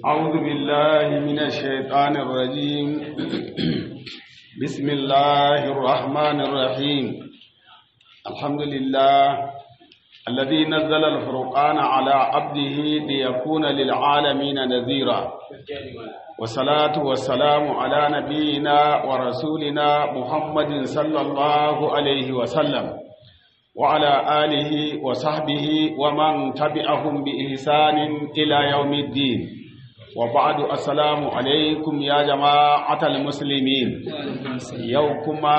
أعوذ بالله من الشيطان الرجيم بسم الله الرحمن الرحيم الحمد لله الذي نزل الفرقان على عبده ليكون للعالمين نذيرا والصلاة والسلام على نبينا ورسولنا محمد صلى الله عليه وسلم وعلى آله وصحبه ومن تبعهم بإحسان إلى يوم الدين وبعد السلام عليكم يا جماعة المسلمين يوكما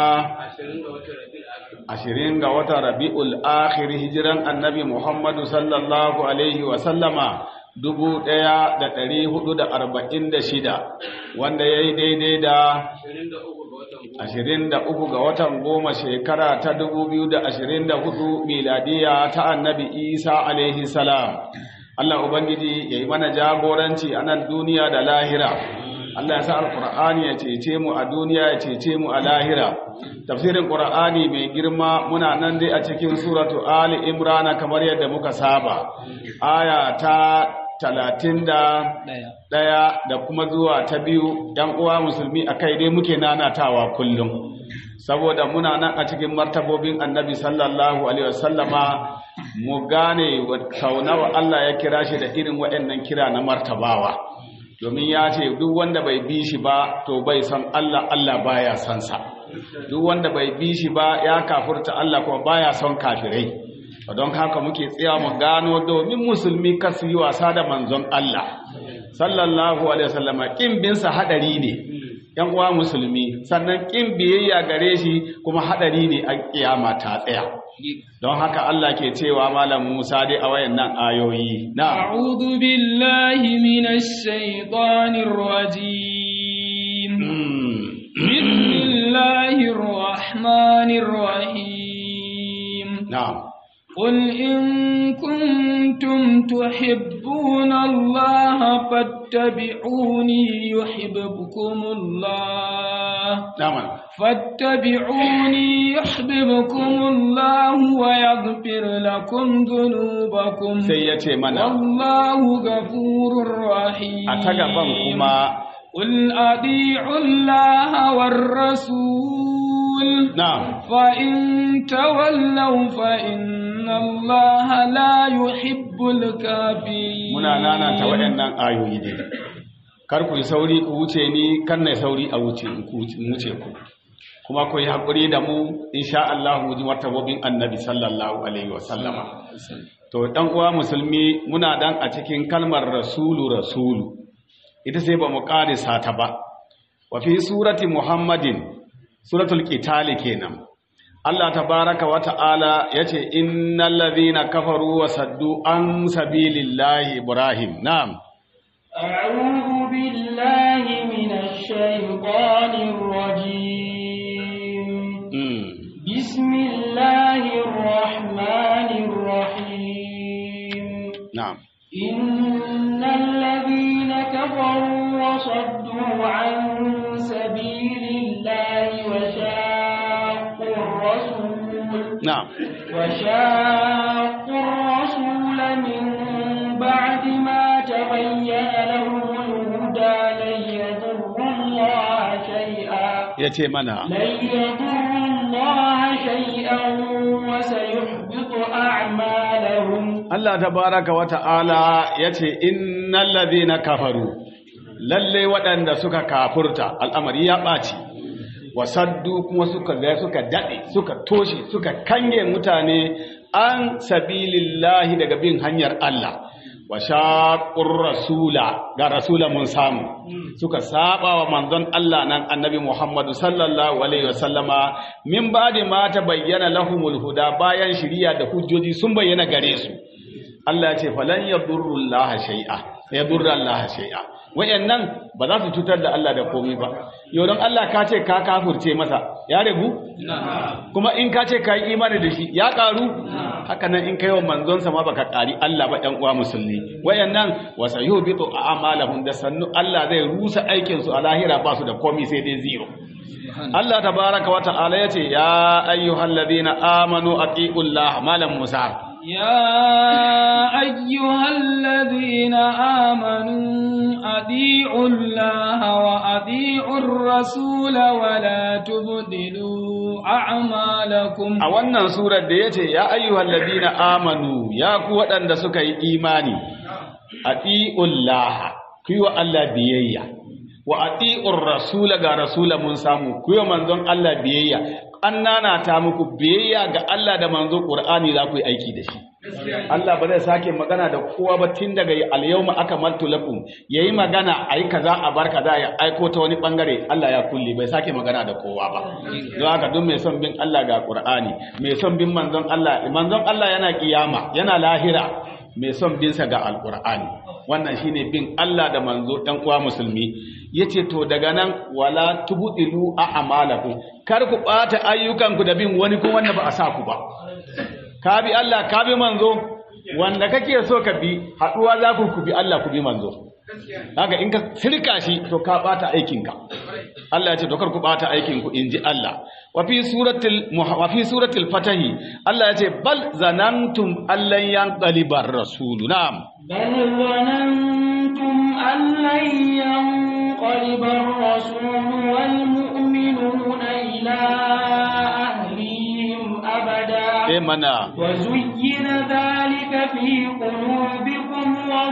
ashirin ga watan rabi'ul akhir hijiran annabi muhammadu sallallahu alaihi wasallama dubu ɗaya da ɗari hudu da arba'in da shida wanda ya yi daidai da ashirin da uku ga watan goma shekara ta dubu biyu da ashirin da hudu miladiya ta annabi isa alaihi salam allah ubangiji ya yi mana jagoranci a nan duniya da lahira Allah ya sa alƙur'ani ya cece mu a duniya ya cece mu a lahira tafsirin ƙur'ani mai girma muna nan dai a cikin suratu ali imrana kamar yadda muka saba aya ta talatin da ɗaya da kuma zuwa ta biyu ‘yan uwa musulmi a kai dai muke nanatawa kullum saboda muna nan a cikin martabobin annabi sallallahu alaihi wasallama mu gane sau nawa Allah ya kira shi da irin waɗannan kira na martabawa domin ya ce duk wanda bai bi shi ba to bai san Allah Allah baya san sa duk wanda bai bi shi ba ya kafurta Allah kuma baya son kafirai don haka muke tsaya mu gano domin musulmi kasu yi wasa da manzon Allah sallallahu alaihi wasallam kin bin sa hadari ne yan uwa musulmi sannan kin biyayya gare shi kuma hadari ne a kiyama ta tsaya don haka Allah ke cewa Malam Musa dai a wayannan ayoyi na a'udhu billahi minash shaitanir rajim bismillahir rahmanir rahim na'am قل إن كنتم تحبون الله فاتبعوني يحببكم الله نعم فاتبعوني يحببكم الله ويغفر لكم ذنوبكم سيتي منا والله غفور رحيم أتغفن كما قل أطيعوا الله والرسول نعم فإن تولوا فإن الله لا يحب الكافرين muna nanata waɗannan ayoyi ne kar ku yi sauri ku wuce ni kan na sauri a wuce ku wuce ku kuma ku yi haƙuri da mu insha Allah mu ji martabobin annabi sallallahu alaihi wa sallama to dan uwa musulmi muna dan a cikin kalmar rasulu rasulu ita sai ba mu ƙarisa ta ba wa fi surati muhammadin suratul qitali kenan Allah tabaraka wa ta'ala yace innal ladhina kafaru wa saddu an sabilillahi ibrahim na'am a'udhu billahi minash shaitanir rajim bismillahir rahmanir rahim na'am innal ladhina kafaru wa saddu an sabilillahi wa shaqqu ar-rasul na'am وشاقوا الرسول من بعد ما تبين لهم الهدى لن يضروا الله شيئا yace mana لن يضروا الله شيئا وسيحبط أعمالهم Allah tabaraka wa ta'ala yace innal ladhina kafaru lalle waɗanda suka kafurta al'amari ya ɓaci wasaddu kuma suka ga suka dade suka toshe suka kange mutane an sabilillahi daga bin hanyar Allah wa shaqur rasula ga rasula mun samu suka saba wa manzon Allah nan annabi Muhammadu sallallahu alaihi wasallama min ba'di ma ta bayyana lahumul huda bayan shiriya da hujjoji sun bayyana gare su Allah ya ce falan yadurrullaha shay'a yadurrullaha shay'a wayannan ba za su cutar da Allah da komai ba yau don Allah ka ce ka kafurce masa ya rabu kuma in ka ce ka yi imani da shi ya karu haka nan in kai wa manzonsa ma baka kari Allah ba ɗan uwa musulmi wayannan wa sayubitu a'malahum da sannu Allah zai rusa aikin su a lahira ba su da komai sai dai zero Allah tabaraka wa ta'ala yace ya ayyuhalladhina amanu aqiqullaha malam musa يا أيها الذين آمنوا أطيعوا الله وأطيعوا الرسول ولا تبدلوا أعمالكم a wannan surar da yace ya ayyuhal ladina amanu ya ku waɗanda suka yi imani atiullah ku yi wa Allah biyayya wa atiur rasul ga rasula mun samu ku yi wa manzon Allah biyayya an nanata muku biyayya ga Allah da manzon Qur'ani za ku yi aiki da shi Allah ba zai sake magana da kowa ba tun daga al-yawma akmaltu lakum yayi magana ayi kaza a bar kaza ya aiko ta wani bangare Allah ya kulle bai sake magana da kowa ba don haka duk mai son bin Allah ga Qur'ani mai son bin manzon Allah manzon Allah yana kiyama yana lahira mai son bin sa ga al-Qur'ani wannan shine bin Allah da manzo dan uwa musulmi yace to daga nan wala tubdilu a'malakum kar ku bata ayyukanku da bin wani ko wanda ba a sa ku ba ka bi Allah ka bi manzo wanda kake so ka bi haduwa za ku ku bi Allah ku bi manzo haka in ka sirka shi to ka bata aikinka Allah ya ce to kar ku bata aikin ku inji Allah wa fi suratul wa fi suratul fatah Allah ya ce bal zanantum allan yanqalibar rasul na'am بل ظننتم أن لن ينقلب الرسول والمؤمنون إلى أهليهم أبدا eh mana وزين ذلك في قلوبكم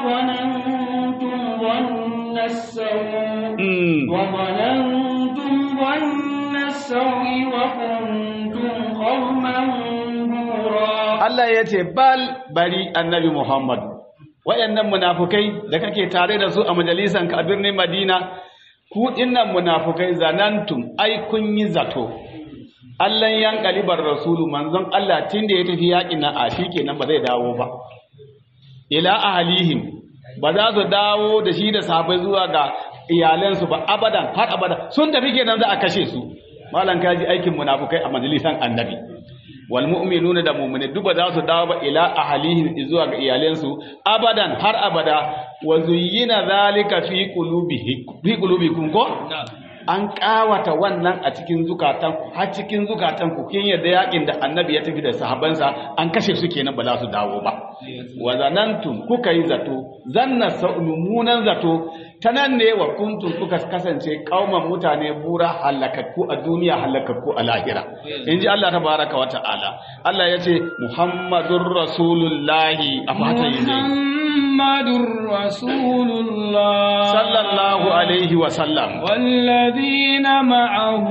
وظننتم ظن السوء mm. وظننتم ظن السوء وكنتم قوما بورا Allah ya ce bal bari annabi Muhammad wayannan munafukai da kake tare da su a majalisan ka a birnin Madina ku dinnan munafukai zanantum ai kun yi zato Allah yan kalibar rasulu manzon Allah tunda ya tafi yakin nan a kenan ba zai dawo ba ila ahlihim ba za su dawo da shi da sahabbai zuwa ga iyalansu ba abadan har abada sun tafi kenan za a kashe su malan kaji aikin munafukai a majalisan annabi wal mu'minuna da mu'mini duk ba za su dawo ba ila ahlihim zuwa ga iyalansu abadan har abada wa zuyyina zalika fi qulubihi fi qulubikum ko an kawata wannan a cikin zukatan har cikin zukatan ku kin yadda yakin da annabi ya tafi da sahabbansa an kashe su kenan ba za su dawo ba wa zanantum kuka yi zato zanna mummunan zato ta nan ne wa kuntum kuka kasance kauman mutane bura halakakku a duniya halakakku a lahira in ji Allah tabaraka wa ta'ala Allah ya ce Muhammadur Rasulullahi a fata yi ne محمد رسول الله sallallahu alaihi wa sallam والذين معه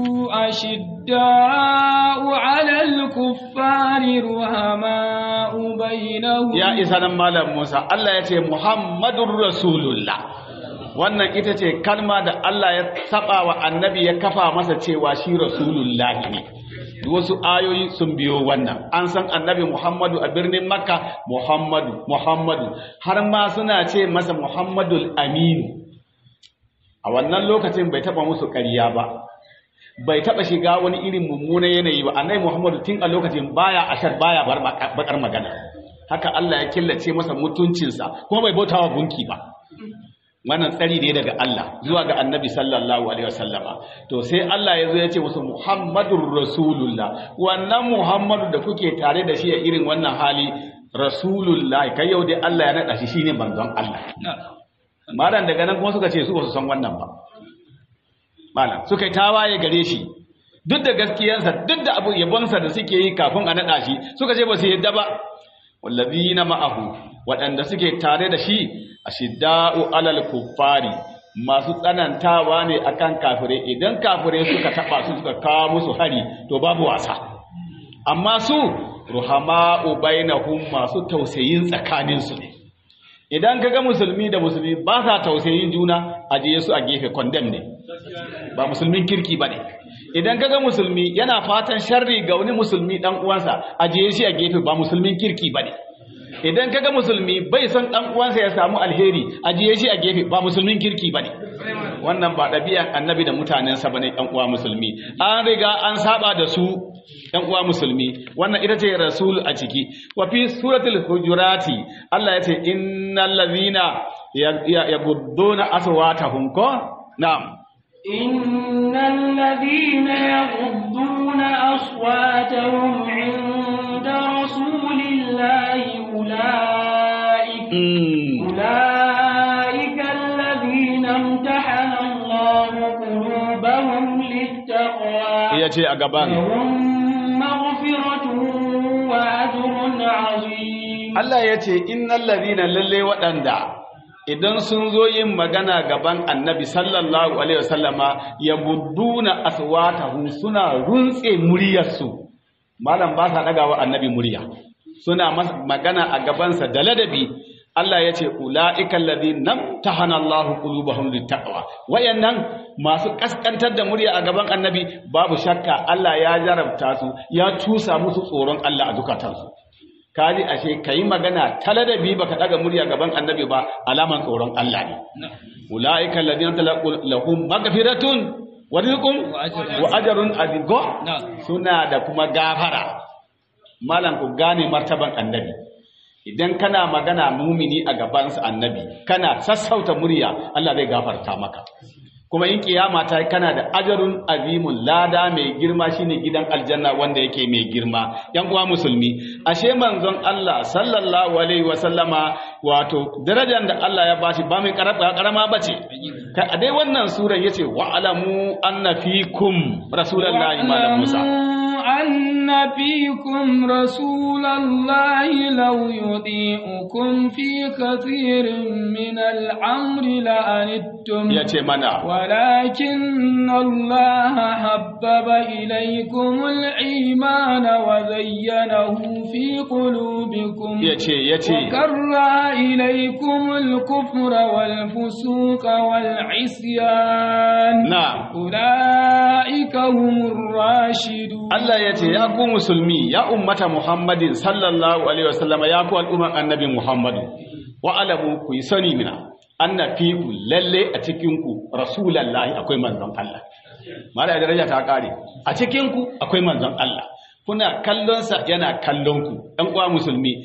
أشداء على الكفار رحماء بينهم ya isa nan malam Musa Allah ya ce Muhammadur Rasulullah wannan ita ce kalma da Allah ya saba wa annabi ya kafa masa cewa shi Rasulullahi ne duk wasu ayoyi sun biyo wannan an san annabi Muhammadu a birnin Makka Muhammadu Muhammadu har ma suna ce masa Muhammadul Aminu a wannan lokacin bai taba musu ƙarya ba bai taba shiga wani irin mummunan yanayi ba annabi Muhammadu tun a lokacin baya ashar baya bar bakar magana haka Allah ya killace masa mutuncinsa kuma bai bautawa gunki ba wannan tsari ne daga Allah zuwa ga annabi sallallahu alaihi wasallama to sai Allah ya zo ya ce musu Muhammadur Rasulullah wannan Muhammadu da kuke tare da shi a irin wannan hali Rasulullah kai yau dai Allah ya nada shi shine manzon Allah malam daga nan kuma suka ce su ba su san wannan ba malam suka yi tawaye gare shi duk da gaskiyarsa duk da abu yabonsa da suke yi kafin a nada shi suka ce ba su yadda ba wallazina ma'ahu waɗanda suke tare da shi ashidda'u alal kuffari masu tsanantawa ne akan kafire idan kafire suka taba su suka kawo musu hari to babu wasa amma su ruhama'u bainahum masu tausayin tsakanin su ne idan kaga musulmi da musulmi ba sa tausayin juna ajiye su a gefe condemn ne ba musulmin kirki bane idan kaga musulmi yana fatan sharri ga wani musulmi dan uwansa ajiye shi a gefe ba musulmin kirki bane idan kaga musulmi bai son dan uwansa ya samu alheri ajiye shi a gefe ba musulmin kirki bane wannan ba ɗabi'an annabi da mutanensa bane ɗan uwa musulmi an riga an saba da su ɗan uwa musulmi wannan ita ce rasul a ciki wa fi suratul hujurati Allah ya ce innal ladhina yagudduna aswatahum ko na'am إن الذين يغضون أصواتهم عند رسول الله أولئك mm. أولئك الذين امتحن me yace a gaban لهم مغفرة وأجر عظيم Allah ya ce innal ladina lalle waɗanda idan sun zo yin magana gaban annabi sallallahu alaihi wasallama ya budduna aswatahum suna runtse muryarsu malam ba sa dagawa annabi murya suna masa magana a gabansa da ladabi Allah ya ce ula'ika alladhina tahana Allahu qulubahum littaqwa wayannan masu kaskantar da murya a gaban annabi babu shakka Allah ya jarabta su ya tusa musu tsoron Allah a zukatansu kaji ashe kayi magana taladabi baka daga murya gaban annabi ba alaman tsoron Allah ne ulaika alladhina talaqu lahum maghfiratun wa rizqun wa ajrun azim go suna da kuma gafara malam ku gane martaban annabi idan kana magana mumini a gabansa annabi kana sassauta murya Allah zai gafarta maka kuma in kiyama ta kana da ajarun azimun lada mai girma shine gidan aljanna wanda yake mai girma yan uwa musulmi ashe manzon Allah sallallahu alaihi wa sallama wato darajar da Allah ya bashi ba mai karama bace kai a dai wannan suran yace wa alamu anna fikum rasulullahi malam Musa أن فيكم رسول الله لو يطيعكم في كثير من الأمر لأنتم yace mana ولكن الله حبب إليكم الإيمان وزينه في قلوبكم yace yace وكره إليكم الكفر والفسوق والعصيان na'am أولئك هم الراشدون Allah ya ce ya ku musulmi ya ummata Muhammadin sallallahu alaihi wasallama ya ku al'umman annabi Muhammadu wa alamu ku yi sani mina anna fi ku lalle a cikin ku rasulullahi akwai manzon Allah mala daraja ta kare a cikin ku akwai manzon Allah kuna kallon sa yana kallon ku ɗan uwa musulmi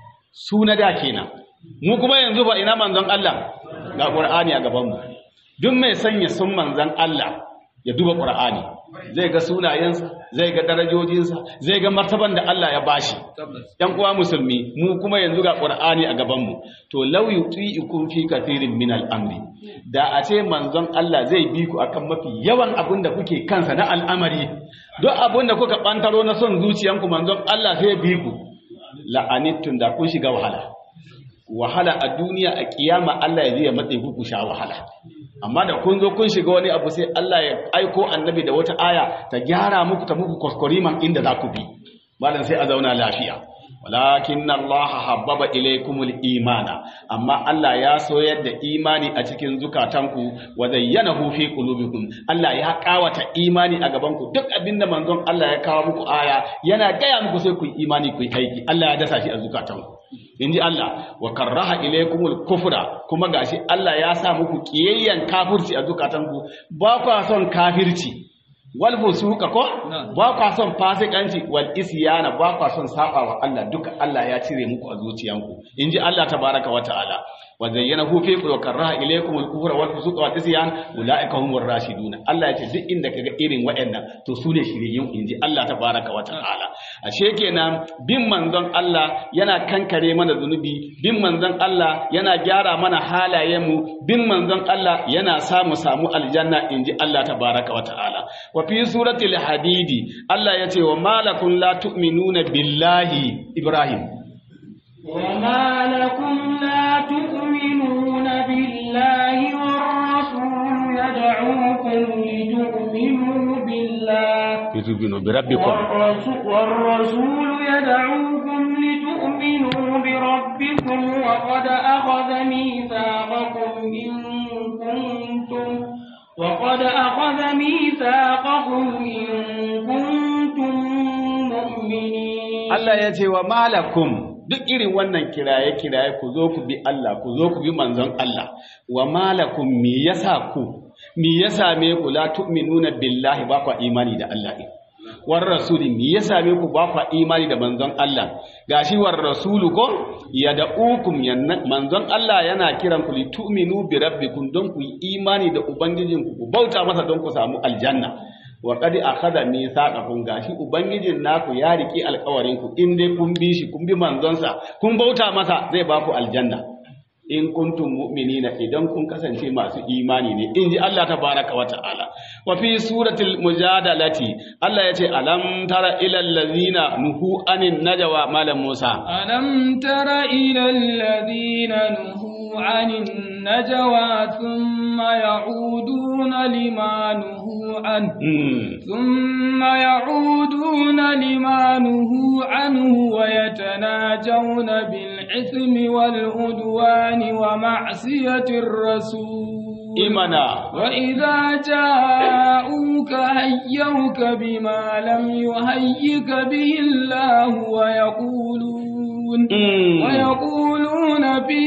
su na da kenan mu kuma yanzu ba ina manzon Allah ga Qur'ani a gaban mu duk mai sanya sun manzon Allah ya duba Qur'ani zai ga sunayensa zai ga darajojinsa zai ga martaban da Allah ya bashi yan uwa musulmi mu kuma yanzu ga Qur'ani a gaban mu to law yuti'ikum fi kathirin min al-amri da a ce manzon Allah zai bi ku akan mafi yawan abin da kuke kansa na al'amari duk abin da kuka bantaro na son zuciyanku manzon Allah sai bi ku la'anittun da kun shiga wahala wahala a duniya a kiyama Allah ya zai matsayi ku ku sha wahala amma da kun zo kun shiga wani abu sai Allah ya aiko annabi da wata aya ta gyara muku ta muku kwaskwariman inda za ku bi malam sai a zauna lafiya walakin Allah habbaba ilaykumul imana amma Allah ya soyar da imani a cikin zukatanku wa zayyanahu fi qulubikum Allah ya kawata imani a gaban ku duk abinda manzon Allah ya kawo muku aya yana gaya muku sai ku yi imani ku yi aiki Allah ya dasa shi a zukatanku inji Allah wa karraha ilaykumul kufra kuma gashi Allah ya sa muku kiyayyan kafirci a zukatanku ba ku son kafirci wal fusuka ko ba kwa son fasikanci wal isyana ba kwa son saba wa Allah duka Allah ya cire muku a zuciyanku inji Allah tabaraka wa ta'ala wa zayyanahu fi wa karaha ilaykum al kufra wal fusuqa wal isyan ulaika humur rashidun Allah ya ce duk inda kaga irin waɗannan to su ne shiriyin inji Allah tabaraka wa ta'ala ashe kenan bin manzon Allah yana kankare mana zunubi bin manzon Allah yana gyara mana halayenmu bin manzon Allah yana samu samu aljanna inji Allah tabaraka wa ta'ala wa fi suratul hadidi Allah ya ce wa malakum la tu'minuna billahi Ibrahim وما لكم لا تؤمنون بالله والرسول يدعوكم لتؤمنوا بالله yu'minu bi rabbikum والرسول, والرسول يدعوكم لتؤمنوا بربكم وقد أخذ ميثاقكم إن كنتم وقد أخذ ميثاقكم إن كنتم مؤمنين Allah ya ce wa malakum duk irin wannan kiraye-kiraye ku zo ku bi Allah ku zo ku bi manzon Allah wa malakum me yasa ku me ya same ku la tu'minuna billahi ba ku imani da Allah ne war rasuli me ya same ku ba ku imani da manzon Allah gashi war rasulu ko ya da'ukum yanna manzon Allah yana kiran ku li tu'minu bi rabbikum don ku yi imani da ubangijinku ku bauta masa don ku samu aljanna wa qad akhadha mithaqakum gashi ubangijin naku ya riki alƙawarin ku in dai kun bi shi kun bi manzonsa kun bauta masa zai ba ku aljanna in kuntum mu'minina idan kun kasance masu imani ne in ji Allah tabaraka wa ta'ala wa fi suratul mujadalati Allah yace alam tara ila allazina nuhu anin najwa malam Musa ألم تر إلى الذين نهوا عن النجوى ثم يعودون لما نهوا عنه mm. ثم يعودون لما نهوا عنه ويتناجون بالإثم والعدوان ومعصية الرسول imana وإذا جاءوك هيوك بما لم يهيك به الله ويقولون mm. ويقولون في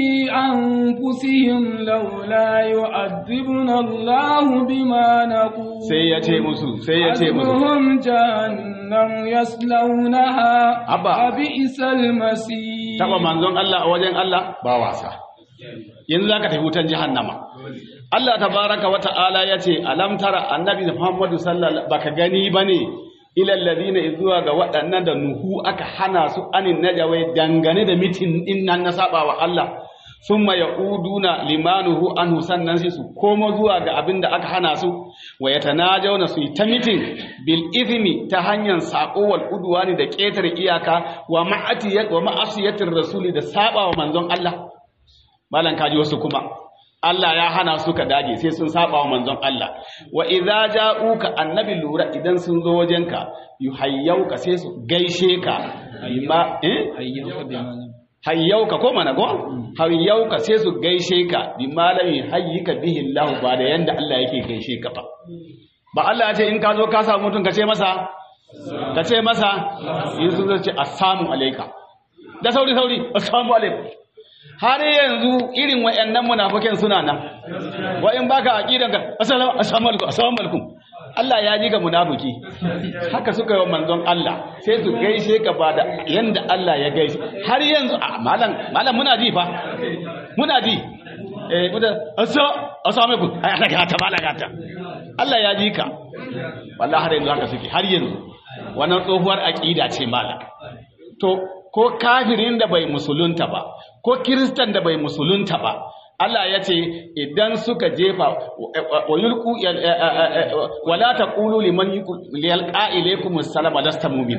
أنفسهم لولا يعذبنا الله بما نقول sai ya ce musu sai ya ce musu حسبهم جهنم يصلونها Abba. وبئس المصير taba manzon Allah a wajen Allah ba wasa yanzu zaka tafi wutan jahannama Allah tabaraka wa ta'ala yace alam tara annabi Muhammadu sallallahu baka gani bane ilal ladina izuwa ga waɗannan da nuhu aka hana su anin najawai dangane da mitin din nan na saba wa Allah summa yauduna limanuhu anhu sannan sai su komo zuwa ga abin da aka hana su wa yatanajawna su yi ta mitin bil ithmi ta hanyar sako wal udwani da ƙetare iyaka wa ma'atiyat wa ma'asiyatir rasuli da saba wa manzon Allah malan kaji wasu kuma Allah ya hana su ka dage sai sun saba wa manzon Allah wa idza ja'uka annabi lura idan sun zo wajenka yuhayyauka sai su gaishe ka bima eh hayyauka ko mana ko hayyauka sai su gaishe ka bi malami hayyika bihi Allah ba da yanda Allah yake gaishe ka ba ba Allah ya ce in ka zo ka samu mutum ka ce masa ka ce masa in sun zo ce assalamu alayka da sauri sauri assalamu alaikum har yanzu irin wayannan munafikin suna nan wa in baka aqidan ka assalamu assalamu alaikum assalamu alaikum Allah ya ji ga munafiki haka suka yi wa manzon Allah sai su gaishe ka ba da yanda Allah ya gaishe har yanzu a malam malam muna ji fa muna ji eh muda assa assalamu alaikum ai ana ga ta bala gata Allah ya ji ka wallahi har yanzu haka suke har yanzu wannan tsohuwar aqida ce malam to ko kafirin da bai musulunta ba ko kiristan da bai musulunta ba Allah ya ce idan suka jefa wa yulqu wala taqulu liman yalqa ilaykum assalama lasta mu'mina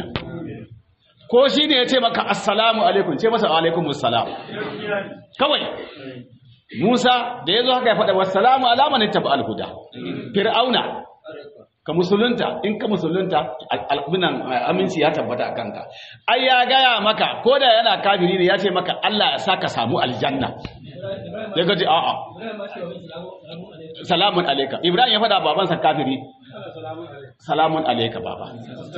ko shine ya ce maka assalamu alaikum ce masa alaikum assalam kawai Musa da yazo haka ya faɗa wassalamu ala man ittaba al-huda fir'auna ka musulunta in ka musulunta albinan aminci ya tabbata a kanka ai ya gaya maka ko da yana kafiri ne ya ce maka Allah ya saka samu aljanna ya gaji a'a salamun alaika ibrahim ya faɗa babansa kafiri salamun alaika baba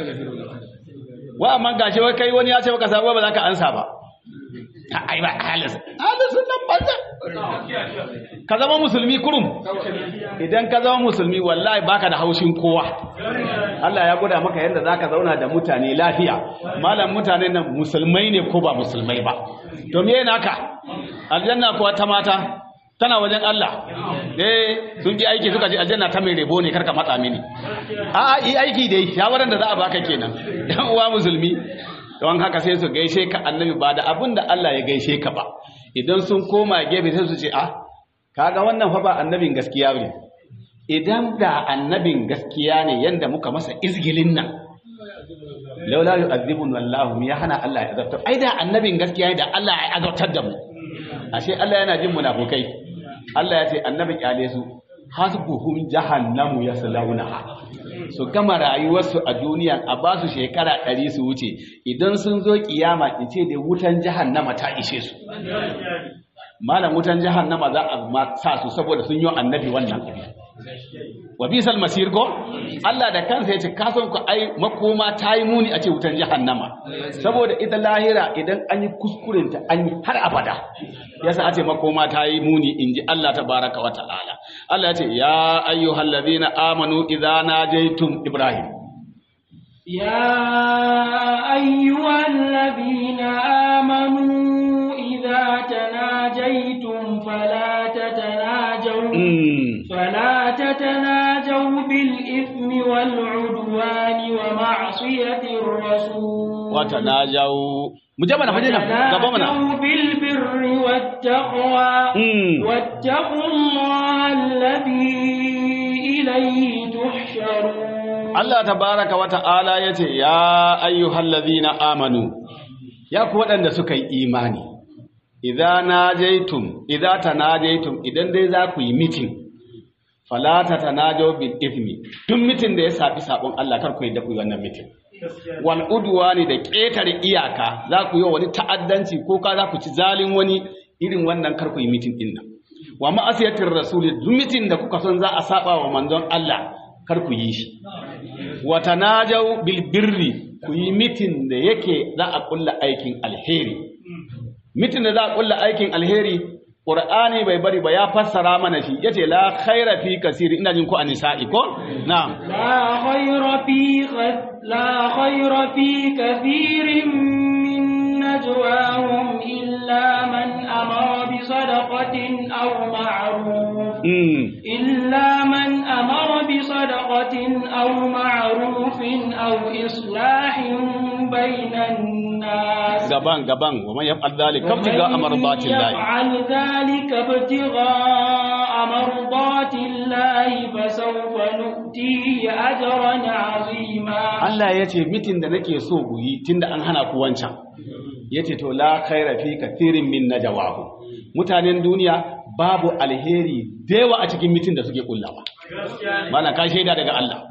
wa amma gashi wai kai wani ya ce maka sabo ba za ka ansa ba ai ba halis halis nan banza ka zama musulmi kurum idan ka zama musulmi wallahi baka da haushin kowa Allah ya gwada maka yadda zaka zauna da mutane lafiya malam mutane nan musulmai ne ko ba musulmai ba to me naka aljanna kuwa ta mata tana wajen Allah eh sun ji aiki suka ji aljanna ta mai rebo ne karka matsa mini a yi aiki dai shawaran da za a baka kenan yan uwa musulmi don haka sai su gaishe ka annabi ba da abin da Allah ya gaishe ka ba idan sun koma gefe sai su ce a kaga wannan fa ba annabin gaskiya ne idan da annabin gaskiya ne yanda muka masa izgilin nan laula yu'adhibun wallahu ya hana Allah ya azabta ai da annabin gaskiya ne da Allah ya azabtar da mu ashe Allah yana jin munafukai Allah ya ce annabi kyale su hasbuhum jahannamu yaslaunaha su gama rayuwarsu a duniya a ba su shekara ɗari su wuce idan sun zo kiyama in ce da wutan jahannama ta ishe su malam wutan jahannama za a sa su saboda sun yi annabi wannan abin wa bisal masir ko Allah da kansa yace ka san ku ai makoma ta yi muni a ce wutan jahannama saboda ita lahira idan an yi kuskuren ta an yi har abada yasa a ce makoma ta yi muni inji Allah tabaraka wa ta'ala Allah yace ya ayyuhallazina amanu idza najaytum ibrahim يا أيها الذين آمنوا إذا تناجيتم فلا تتناجوا فلا تتناجوا بالإثم والعدوان ومعصية الرسول وتناجوا mu je mana faje nan gaba mana وتناجوا بالبر والتقوى Mm. واتقوا الله الذي إليه تحشرون Allah tabaraka wa ta'ala yace ya ayyuhallazina amanu ya ku waɗanda suka yi imani idza najaytum idza tanajaytum idan dai za ku yi meeting fala tatanajaw bil ithmi duk meeting da ya safi sabon Allah kar ku yi da ku yi wannan meeting wal udwani da ƙetare iyaka za ku yi wa wani ta'addanci ko ka za ku ci zalin wani irin wannan kar ku yi meeting din nan wa ma'asiyatir rasul duk meeting da kuka son za a saba wa manzon Allah kar ku yi shi wa tanajaw bil birri ku yi mitin da yake za a kulla aikin alheri mitin da za a kulla aikin alheri qur'ani bai bari ba ya fassara mana shi yace la khaira fi kasiri ina jin ku a nisa'i ko na'am لا خير في غ- لا خير في كثير من نجواهم إلا من أمر بصدقة أو معروف mm. إلا من أمر بصدقة أو معروف أو إصلاح بين الناس gaban gaban wa man yaf'al dhalika ibtiga amradatillahi يفعل ذلك ابتغاء مرضات الله فسوف نؤتيه أجرا عظيما Allah ya ce mitin da nake so ku yi tunda an hana ku wancan ya ce to la khaira fi kathirin min najawahu mutanen duniya babu alheri da yawa a cikin mitin da suke kullawa malam ka shaida daga Allah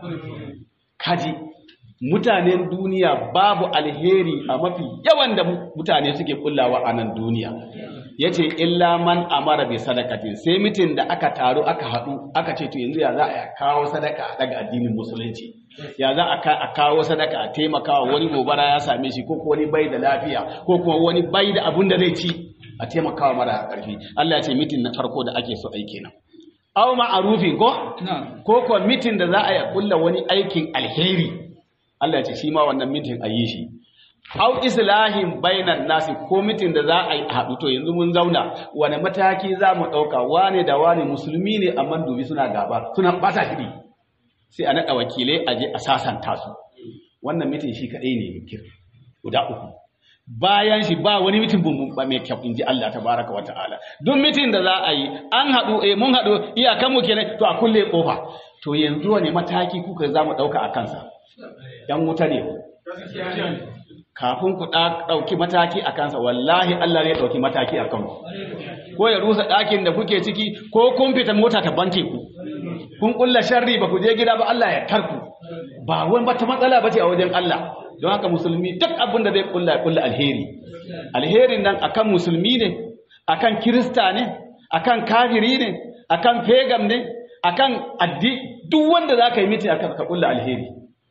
kaji mutanen duniya babu alheri a mafi yawan da mutane suke kullawa a nan duniya ya ce illa man amara bi sadakatin sai mitin da aka taru aka haɗu aka ce to yanzu ya za a kawo sadaka a daga addinin musulunci ya za a ka- a kawo sadaka a taimakawa wani gobara ya same shi ko kuma wani bai da lafiya ko kuma wani bai da abun da zai ci a taimakawa mara ƙarfi Allah ya ce mitin na farko da ake so aiki nan aw ma'arufin ko ko ko mitin da za a yi kulla wani aikin alheri Allah ya ce shi ma wannan mitin a yi shi aw islahin bainan nasi ko mitin da za a yi haɗu to yanzu mun zauna wani mataki za mu ɗauka wane da wane musulmi ne amma dubi suna gaba suna ɓata shiri sai a naɗa wakilai a je a sasanta su wannan mitin shi kaɗai ne mikir guda uku bayan shi ba wani mitin bumbum ba mai kyau inji Allah tabaraka wa ta'ala duk mitin da za a yi an haɗu eh mun haɗu iyakan mu kenan to a kulle kofa to yanzu wani mataki kuka za mu ɗauka a kansa yan wuta ne kafin ku ɗa- ɗauki mataki a kansa wallahi Allah zai ɗauki mataki a kanku ko ya rusa ɗakin da kuke ciki ko kun fita mota ta banke ku kun ƙulla sharri ba ku je gida ba Allah ya tarku ba wani bata matsala ba ce a wajen Allah don haka musulmi duk abin da zai ƙulla ya ƙulla alheri alherin nan akan musulmi ne akan kirista ne akan kafiri ne akan pagam ne akan addi duk wanda za ka yi miti akan ka ƙulla alheri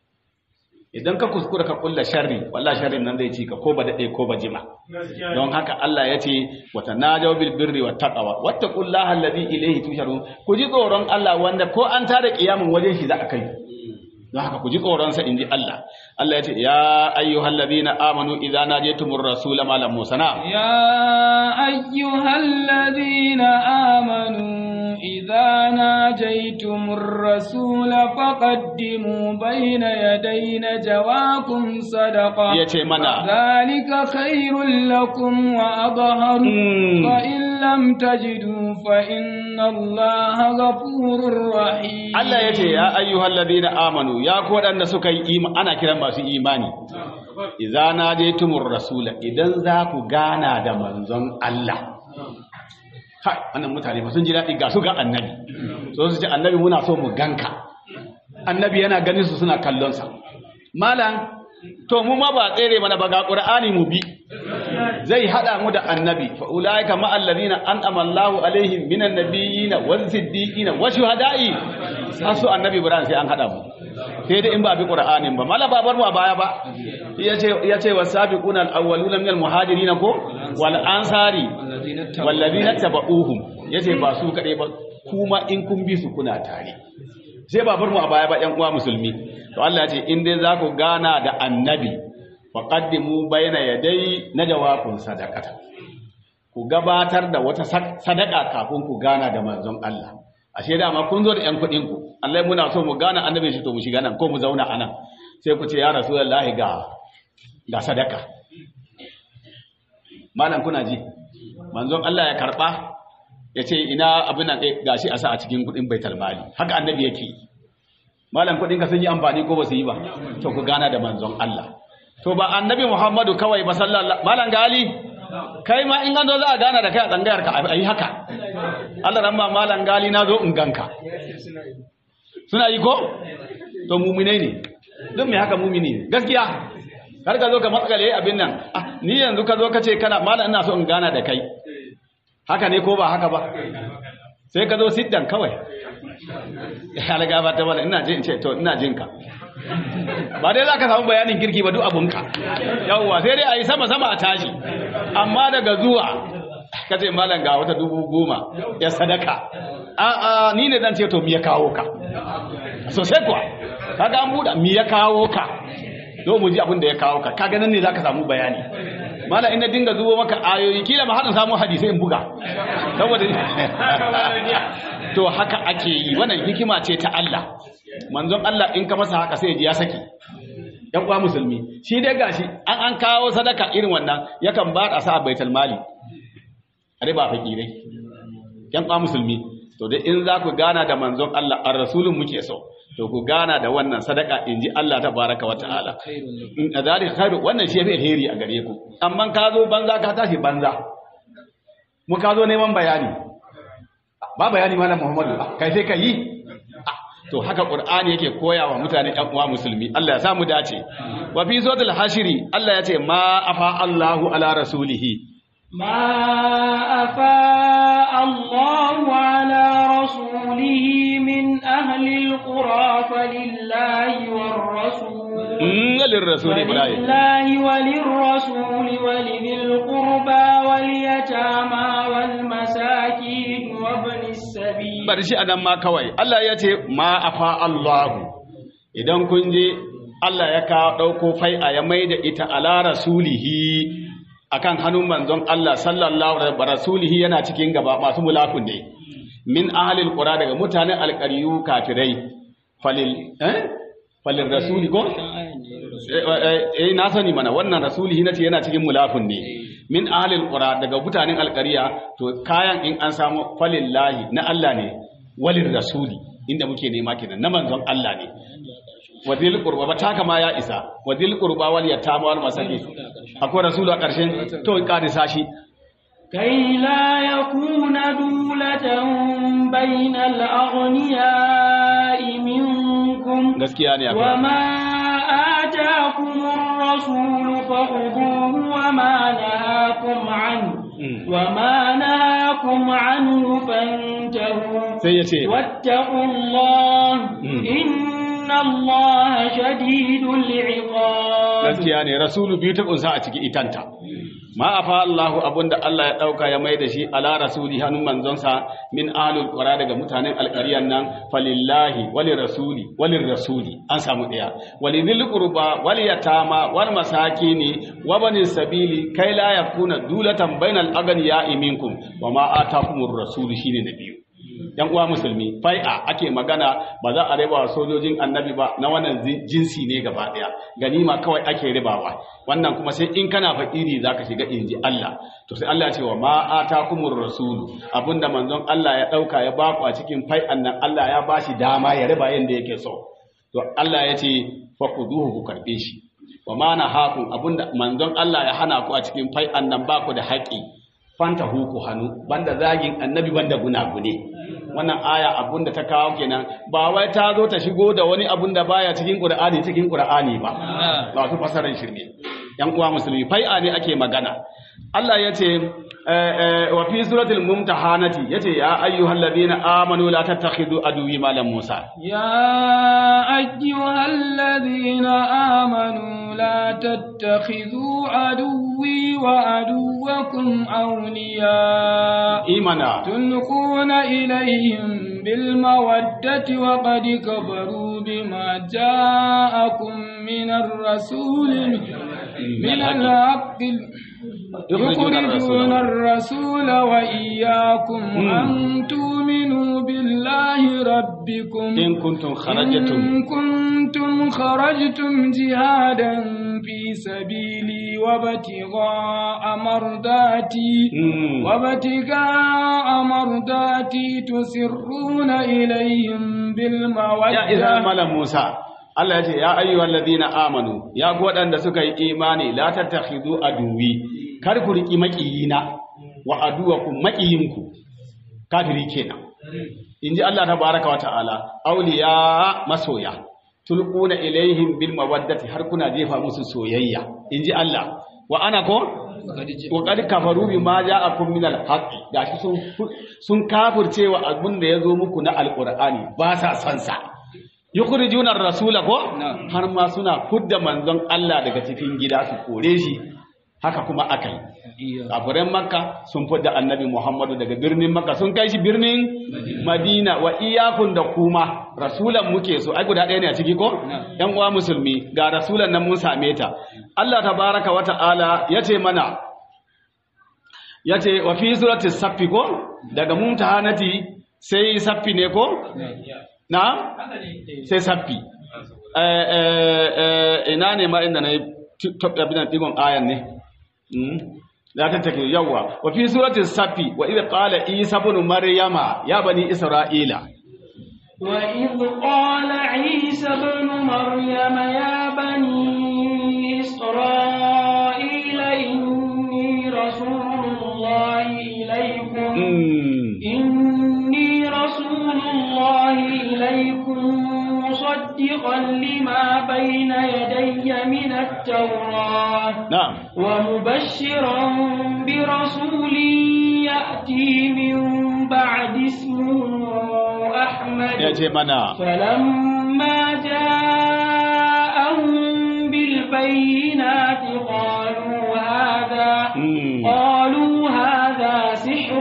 idan ka kuskura ka kulla sharri wallahi sharrin nan zai ci ka ko ba dade ko ba jima don haka Allah ya ce wa tanajaw bil birri wat taqwa wattaqullaha alladhi ilayhi tusharun ku ji tsoron Allah wanda ko an tada kiyamin wajen shi za a kai don haka ku ji tsoron sa inji Allah Allah ya ce ya ayyuhalladhina amanu idza najaytumur rasula ma lam musana يا أيها الذين آمنوا إذا ناجيتم الرسول فقدموا بين يدي نجواكم صدقة ya ce mana ذلك خير لكم وأظهر Mm. فإن لم تجدوا فإن الله غفور رحيم Allah ya ce ya ayyuhal ladina amanu ya ku waɗanda suka yi ima ana kiran masu imani idza najaytumur rasula idan za ku gana da manzon Allah kai wannan mutane ba sun ji daɗi ga su ga annabi so su ce annabi muna so mu ganka annabi yana ganin su suna kallon sa malam to mu ma ba tsere mana ba ga qur'ani mu bi zai hada mu da annabi fa ulaika ma alladhina an'ama Allahu alaihim minan nabiyina waz siddiqina wa shuhada'i asu annabi Ibrahim sai an hada mu sai dai in ba bi qur'anin ba mala babar mu a baya ba yace yace wasabiquna alawwaluna minal muhajirin ko wal ansari wallazina tabauhum yace ba su kadai ba kuma in kun bi su kuna tare sai babar mu a baya ba ƴan uwa musulmi to Allah ya ce in dai za ku gana da annabi faqaddimu baina yadai najawakun sadaqata ku gabatar da wata sak- sadaka kafin ku gana da manzon Allah ashe dama kun zo da ƴan kuɗin ku Allah muna so mu gana annabi shi to mu shiga nan ko mu zauna anan sai ku ce ya rasulullahi ga ga sadaka malam kuna ji manzon Allah ya karba ya ce ina abin nan gashi a sa a cikin kudin baitul mali haka annabi yake yi malam kudin ka sun yi amfani ko ba su yi ba to ku gana da manzon Allah to ba annabi Muhammadu kawai ba sallallahu malam gali kai ma in gando za a gana da kai a tsangayar ka ayi haka Allah ran ma malam gali na zo in ganka suna yi ko to mu'minai ne don me haka mu'mini ne gaskiya har ka zo ka matsale abin nan ni yanzu ka zo ka ce kana malam ina so in gana da kai haka ne ko ba haka ba sai ka zo siddan kawai ya laga ba ta wala ina jin ce to ina jin ka ba dai za ka samu bayanin kirki ba duk abunka yawwa sai dai a yi sama-sama a tashi amma daga zuwa ka ce malam ga wata dubu goma ya sadaka a ni ne zan ce to mi ya kawo ka sosai kuwa kaga an buɗa mi ya kawo ka do mu ji abin da ya kawo ka kaga nan ne za ka samu bayani mala ina dinga zubo maka ayoyi kila ma hadin samu hadisi in buga saboda to haka ake yi wannan hikima ce ta Allah manzon Allah in ka masa haka sai ya saki yan uwa musulmi shi dai gashi an an kawo sadaka irin wannan yakan ba da sa baitul mali are ba fakirai yan uwa musulmi to dai in za ku gana da manzon Allah ar rasulun muke so to ku gana da wannan sadaka in ji Allah ta baraka wa ta'ala in azari khairu wannan shi yafi alheri a gare ku amma ka zo banza ka tashi banza mu ka zo neman bayani ba bayani malam Muhammadu kai sai ka yi to haka qur'ani yake koya wa mutane ɗan uwa musulmi Allah ya samu dace wa fi suratul hashiri Allah ya ce ma afa Allahu ala rasulihi ما أفاء الله على رسوله من أهل القرى فلله والرسول للرسول إبراهيم ولله وللرسول ولذي القربى واليتامى والمساكين وابن السبيل bari shi anan ma kawai Allah ya ce ma afa Allahu idan kun je Allah ya ka dauko fai'a ya maida ita ala rasulihi akan hannun manzon Allah sallallahu alaihi wa rasulihi yana cikin gaba masu mulakun ne min ahlil qura daga mutanen alqariyu kafirai falil eh falil rasuli ko eh na sani mana wannan rasulihi nace yana cikin mulafun ne min ahlil qura daga mutanen alqariya to kayan in an samu falillahi na Allah ne walil rasuli inda muke nema kenan na manzon Allah ne wadil qurba ba taka ma ya isa wadil qurba wal yatama wal masakin akwai rasulu a ƙarshen to ƙarisa shi كي لا يكون دولة بين الأغنياء منكم gaskiya ne akwai وما آتاكم الرسول فخذوه وما نهاكم عنه Mm. وما نهاكم عنه فانتهوا sai ya ce واتقوا الله Mm. إن الله شديد العقاب gaskiya ne rasulu biyu ta kunsa a ciki itanta ma afa Allahu abunda Allah ya dauka ya mai da shi ala rasuli hannun manzonsa min alul qura daga mutanen alqariyan nan falillahi wali rasuli walin rasuli an samu daya walidil qurba wal yatama wal masakini wa bani sabili kai la yakuna dulatan bainal aghniya'i minkum wa ma atakumur rasulu shine na biyu yan uwa musulmi fai'a ake magana ba za a riba wa sojojin annabi ba na wannan zi- jinsi ne gaba daya ganima kawai ake ribawa wannan kuma sai in kana fakiri zaka shiga inji Allah to sai Allah ya ce wa ma atakumur rasulu abinda manzon Allah ya dauka ya baku a cikin fai'an nan Allah ya bashi dama ya riba yanda yake so to Allah ya ce faquduhu ku karbe shi wa ma nahakum abinda manzon Allah ya hana ku a cikin fai'an nan baku da haƙi fanta huku hannu banda zagin annabi banda gunagune wannan aya abun da ta kawo kenan ba wai ta zo ta shigo da wani abun da baya cikin qur'ani cikin qur'ani ba ba su fasaran shirme yan uwa musulmi fai'a ne ake magana Allah ya ce wa fi suratul mumtahanati yace ya ayyuhalladhina amanu la tattakhidhu aduwwi malam Musa يا أيها الذين آمنوا لا تتخذوا عدوي وعدوكم أولياء imana تلقون إليهم بالمودة وقد كفروا بما جاءكم من الرسول من الحق يخرجون الرسول وإياكم مم. أن تؤمنوا بالله ربكم in kuntum kharajtum إن كنتم خرجتم جهادا في سبيلي وابتغاء مرضاتي Mm. وابتغاء مرضاتي تسرون إليهم ya isa بالمودة malam Musa Allah ya ce ya ayyuhal ladina amanu ya ku waɗanda suka yi imani la tattakhidhu aduwi kar ku riki makiyina wa aduwakum makiyinku kafiri kenan inji Allah tabaraka wa ta'ala awliya masoya tulquna ilaihim bil mawaddati har kuna jefa musu soyayya inji Allah wa ana ko wa qad kafaru bima ja'akum min al-haqq gashi sun sun kafirce wa abin da yazo muku na alqur'ani ba sa son sa yukhrijuna ar-rasula ko Na'am. har ma suna fudda manzon Allah daga cikin gida su kore shi haka kuma akai kafiran makka sun fudda annabi muhammadu daga birnin makka sun kai shi birnin madina wa iyakun da kuma rasulan muke so ai guda ɗaya ne a ciki ko yan uwa musulmi ga rasulan nan mun same ta Allah tabaraka wa ta'ala yace mana yace wa fi surati saffi ko daga mumtahanati sai saffi ne ko na sai saffi eh eh eh ina ne ma inda na yi top abin nan digon ayan ne Mm. la tattake yawa wa fi surati safi wa idh qala isa ibn maryama ya bani isra'ila وإذ قال عيسى ابن مريم يا بني إسرائيل إني رسول الله إليكم mm. إني رسول الله إليكم مصدقا لما بين يدي من التوراة na'am ومبشرا برسول يأتي من بعد اسمه أحمد ya ce mana فلما جاءهم بالبينات قالوا هذا mm. قالوا هذا سحر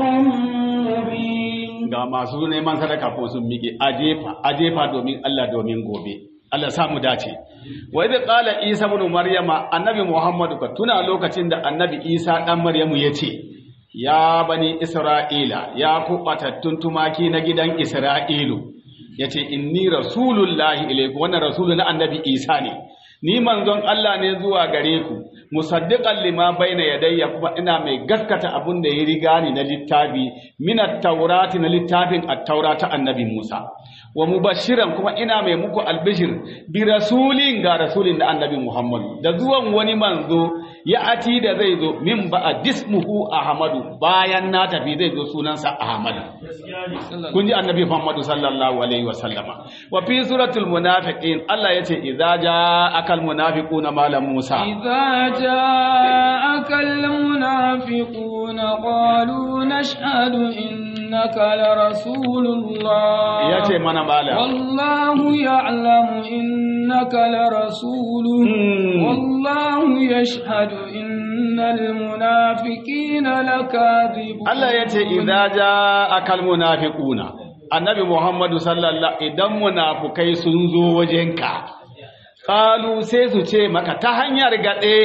مبين ga masu neman sadaka ko sun miƙe a jefa a jefa domin Allah domin gobe Allah sa mu dace wa idh qala isa ibn maryama annabi muhammadu ka tuna lokacin da annabi isa dan maryamu yace ya bani isra'ila ya ku batattun tumaki na gidan isra'ilu yace inni rasulullahi ilaykum wannan rasulu na annabi isa ne ni manzon Allah ne zuwa gare ku musaddiqan lima baina yadayya kuma ina mai gaskata abun da ya riga ni na littafi min at-taurati na littafin at-taurata annabi Musa wa mubashiran kuma ina mai muku albishir bi rasulin ga rasulin da annabi Muhammad da zuwan wani manzo ya ati da zai zo min ba dismuhu ahmadu bayan na tafi zai zo sunansa ahmadu kun ji annabi Muhammadu sallallahu alaihi wa sallama wa fi suratul munafiqin Allah yace idza ja'aka al munafiquna malam Musa إذا جاءك المنافقون قالوا نشهد إنك لرسول الله yace mana malam والله يعلم إنك لرسوله Hmm. والله يشهد إن المنافقين لكاذبون Allah yace idza ja'aka al munafiquna annabi Muhammadu sallallahu idan munafukai sun zo wajenka qalu sai su ce maka ta hanyar gade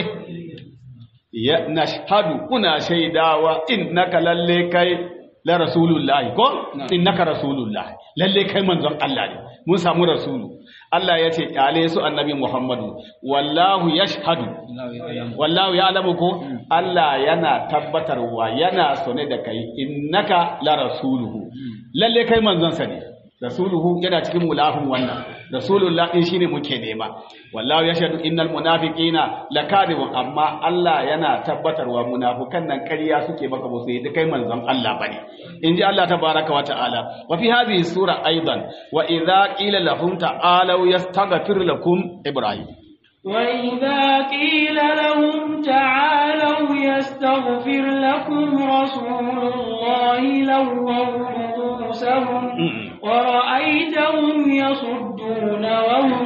ya nashhadu kuna shaidawa innaka lalle kai la rasulullahi ko innaka rasulullahi lalle kai manzon Allah ne mun samu rasulu Allah ya ce kyale su annabi Muhammadu wallahu yashhadu wallahu ya'lamu ko Allah yana tabbatarwa yana sone da kai innaka la rasuluhu lalle kai manzon sa ne rasuluhu yana cikin mulafin wannan rasulullah din shine muke nema wallahu yashhadu innal munafiqina lakadibun amma Allah yana tabbatarwa munafukan nan ƙarya suke maka ba su yi kai manzon Allah bane inji Allah tabaraka wa ta'ala wa fi hadhihi sura aidan wa idza qila lahum ta'alu yastaghfir lakum ibrahim وإذا قيل لهم تعالوا يستغفر لكم رسول الله لووا رؤوسهم ورأيتهم يصدون وهم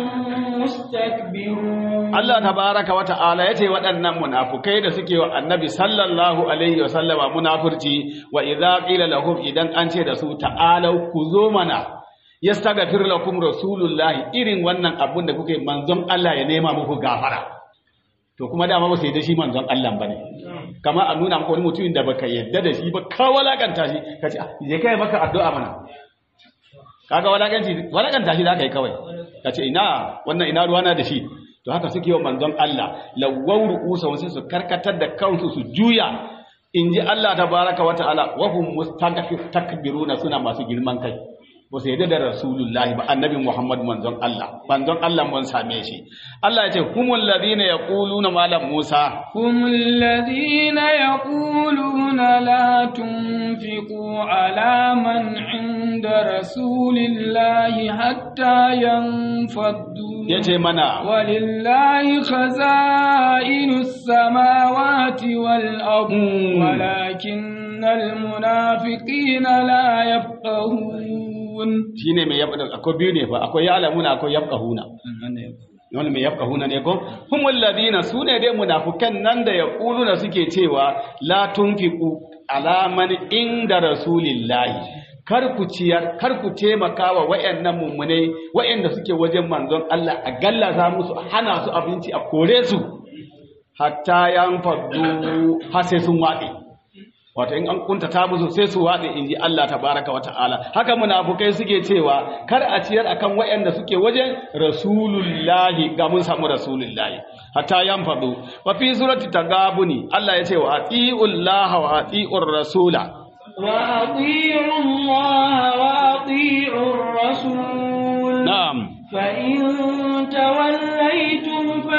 مستكبرون Allah tabaraka wa ta'ala yace waɗannan munafukai da suke wa annabi sallallahu alaihi wa sallama munafurci wa idza qila lahum idan an ce da su ta'alau ku zo mana yastaghfir lakum rasulullahi irin wannan abun da kuke manzon Allah ya nema muku gafara to kuma dama ba su yi da shi manzon Allah bane kama a nuna maka wani mutumin da baka yadda da shi ba ka walakanta shi ka ce je kai maka addu'a mana kaga walakanci walakanta shi zaka yi kawai ka ce ina wannan ina ruwana da shi to haka suke wa manzon Allah lawwaw ru'usa sai su karkatar da kansu su juya in ji Allah tabaraka wa ta'ala wa hum mustakbiruna suna masu girman kai ba su yadda da rasulullahi ba annabi muhammad manzon Allah manzon Allah mun same shi Allah ya ce humul ladina yaquluna malam Musa هم الذين يقولون لا تنفقوا على من عند رسول الله حتى ينفضوا yace mana ولله خزائن السماوات والأرض مم. ولكن المنافقين لا يفقهون shine mai yabda akwai biyu ne fa akwai ya'lamuna akwai yafqahuna wani mai yafqahuna ne ko humul ladina sune dai munafukan nan da yaquluna suke cewa la tunfiqu ala man inda rasulillahi kar ku ciyar kar ku taimaka wa wayannan mummunai wayanda suke wajen manzon Allah a gallaza musu a hana su abinci a kore su hatta yanfaddu har sai sun waɗe wato in an kuntata musu sai su waɗe in ji Allah tabaraka wa ta'ala haka munafukai suke cewa kar a ciyar akan waɗanda suke wajen rasulullahi ga mun samu rasulullahi hatta yanfadu wa fi surati tagabuni Allah ya ce wa atiullaha wa atiur rasula وأطيعوا الله وأطيعوا الرسول na'am فإن توليتم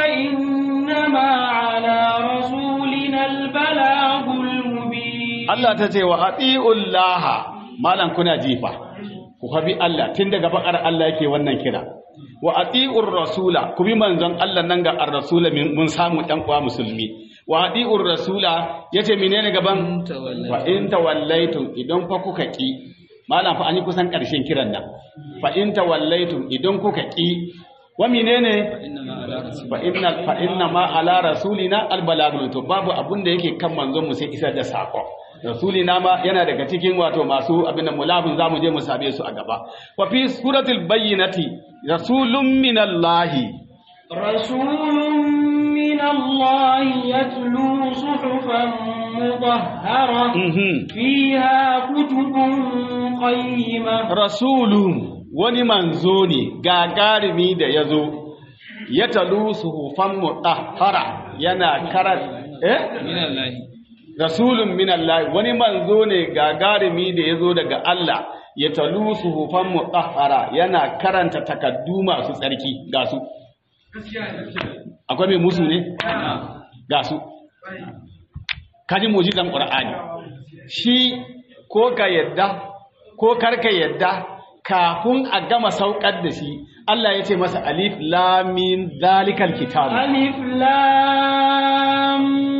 فإنما على رسولنا البلاغ المبين Allah ta ce wa atiullaha malan kuna jifa ku habi Allah tun daga bakar Allah yake wannan kira wa atiur rasula ku bi manzon Allah nan ga ar-rasula min- mun samu dan uwa musulmi wa atiur rasula yace menene gaban fa in tawallaitum idan fa kuka ki malam fa an yi kusan karshen kiran nan fa in tawallaitum idan kuka ki wa menene fa inna fa inna ma ala rasulina albalagul to babu abun da yake kan manzon mu sai isar da sako rasulina ma yana daga cikin wato masu abin da mulafin zamu je mu sabe su a gaba wa fi suratul bayyinati rasulun minallahi رسول من الله يتلو صحفا مطهرة mhm فيها كتب قيمة rasulun wani manzo ne gagarumi da ya zo ya talu suhufan mutahhara yana karar eh rasulun minallahi wani manzo ne gagarumi da ya zo daga Allah ya talu suhufan mutahhara yana karanta takaddu masu tsarki ga su akwai mai musu ne ga su kaji mujizan qur'ani shi ko ka yadda ko karka yadda kafin a gama saukar da shi Allah ya ce masa alif lam mim zalikal kitab ألف لام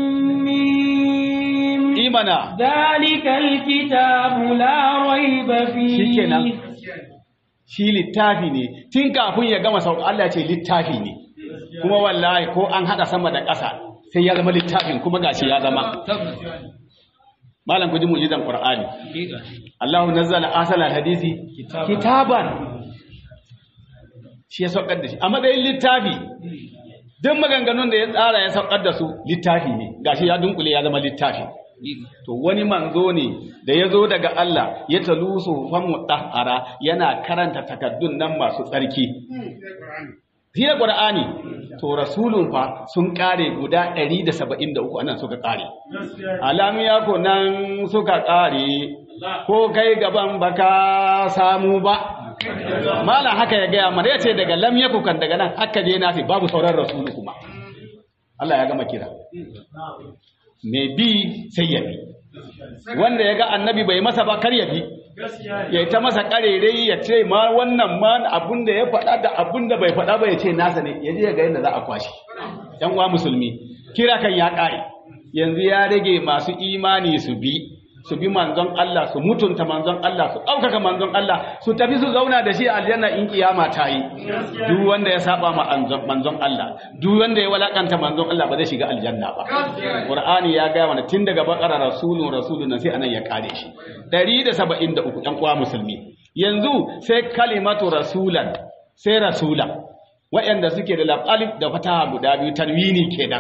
ميم imana ذلك الكتاب لا ريب فيه shikenan shi littafi ne tun kafin ya gama saukar Allah ya ce littafi ne kuma wallahi ko an hada sama da ƙasa sai ya zama littafin kuma gashi ya zama malam ku ji mu'jizan qur'ani Allahu nazzala asala hadisi kitaban shi ya saukar da shi a matsayin littafi duk maganganun da ya tsara ya saukar da su littafi ne gashi ya dunkule ya zama littafi to wani manzo ne da ya zo daga Allah ya talu suhufan mutahhara yana karanta takaddun nan masu tsarki Hiya Qur'ani to rasulun fa sun kare guda 173 anan suka kare alamiya ko nan suka kare ko kai gaban baka samu ba malam haka ya gaya mana yace daga lam yaku kan daga nan haka je nafi babu sauran rasulu kuma Allah ya gama kira mai bi sai ya bi wanda ya ga annabi bai masa ba kar ya bi ya ta masa karerai ya ce ma wannan ma abun da ya faɗa da abun da bai faɗa ba ya ce nasa ne ya je ya ga yadda za a kwashi yan uwa musulmi kira kan ya ƙare yanzu ya rage masu imani su bi su bi manzon Allah su mutunta manzon Allah su ɗaukaka manzon Allah su tafi su zauna da shi a aljanna in kiyama ta yi duk wanda ya saba ma anzon- manzon Allah duk wanda ya walakanta manzon Allah ba zai shiga aljanna ba Qur'ani ya gaya mana tun daga bakara rasulun rasulun nan sai anan ya kare shi 173 ɗan uwa musulmi yanzu sai kalimatu rasulan sai rasula waɗanda suke da alif da fataha guda biyu tanwini kenan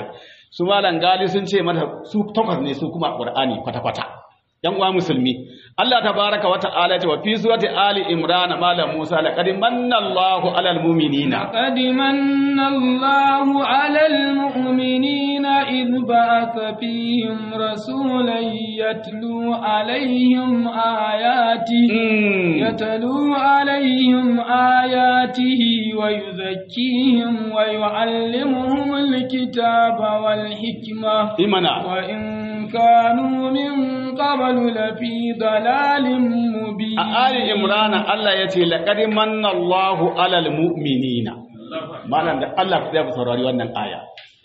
su malan gali sun ce mata su takwas ne su kuma qur'ani kwata kwata yan uwa musulmi Allah tabaraka wa ta'ala ya ce wa fi surati ali imran malam musa laqad manna Allahu alal mu'minina لقد من الله على المؤمنين إذ بعث فيهم رسولا يتلو عليهم آياته يتلو عليهم آياته ويزكيهم ويعلمهم الكتاب والحكمة imana وإن كانوا من قبل لفي ضلال مبين a ali imran Allah ya ce laqad manna Allahu alal mu'minina malam da Allah ya saurari wannan aya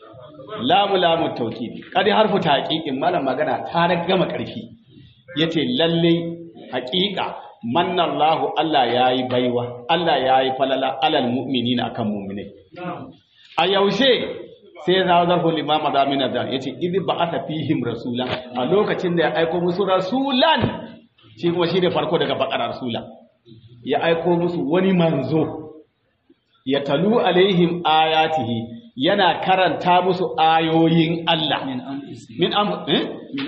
lamu lamu tawkidi kadi harfu taqiqin malam magana ta gama karfi yace lalle haqiqa manna Allahu Allah yayi baiwa Allah yayi falala alal mu'minina akan mu'minai a yaushe sai ya zawo zarfin limama da amina da yace idh ba'atha fihim rasulan a lokacin da ya aiko musu rasulan shi kuma shi ne farko daga bakar rasula ya aiko musu wani manzo ya talu alaihim ayatihi yana karanta musu ayoyin Allah min am eh?